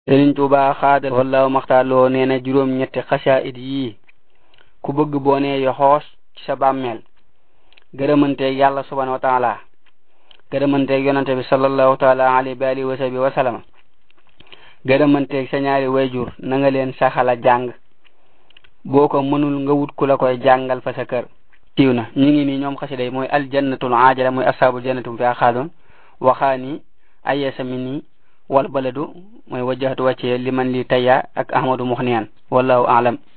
Sëriñ Tuuba xaadal wallahu maxtaaloo nee na juróom ñetti xasaayid yii ku bëgg boo nee yoxoos ci sa bàmmeel gërëmanteeg yàlla subhanahu wa taala gërëmanteeg yonante bi sallallahu taala alayhi wa alihi wa sahbi wa sallam gërëmanteeg sa ñaari wayjur na nga leen saxala jàng boo ko mënul nga wut ku la koy jàngal fa sa kër tiiw na ñi ngi nii ñoom xasida yi mooy aljannatul ajala mooy ashabul jannatum fi axaadun waxaani ayesa mi nii wal baladu mooy wajjahatu wàccee liman li tayya ak ahmadu muxniyan wallahu alam